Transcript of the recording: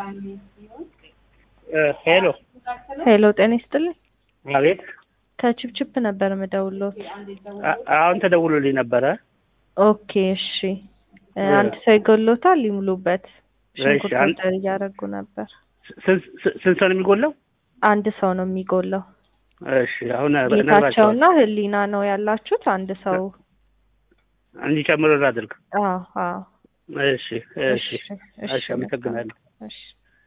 ሄሎ ሄሎ ጤና ይስጥልኝ። አቤት። ከችፕችፕ ነበር የምደውልዎት። አ- አሁን ተደውሎልኝ ነበረ። ኦኬ እሺ። እ፣ አንድ ሰው ይጎሎታል ይሙሉበት። ሽንኩርት እሺ፣ አንድ- ኦርደር እያደረጉ ነበር። ስንት ስንት- ስንት ሰው ነው የሚጎለው? አንድ ሰው ነው የሚጎለው። እሺ፣ አሁን ጌታቸውና ህሊና ነው ያላችሁት። አንድ ሰው እንዲጨምር አድርግ። አዎ አዎ። እሺ፣ እሺ፣ እሺ፣ አመሰግናለሁ። እሺ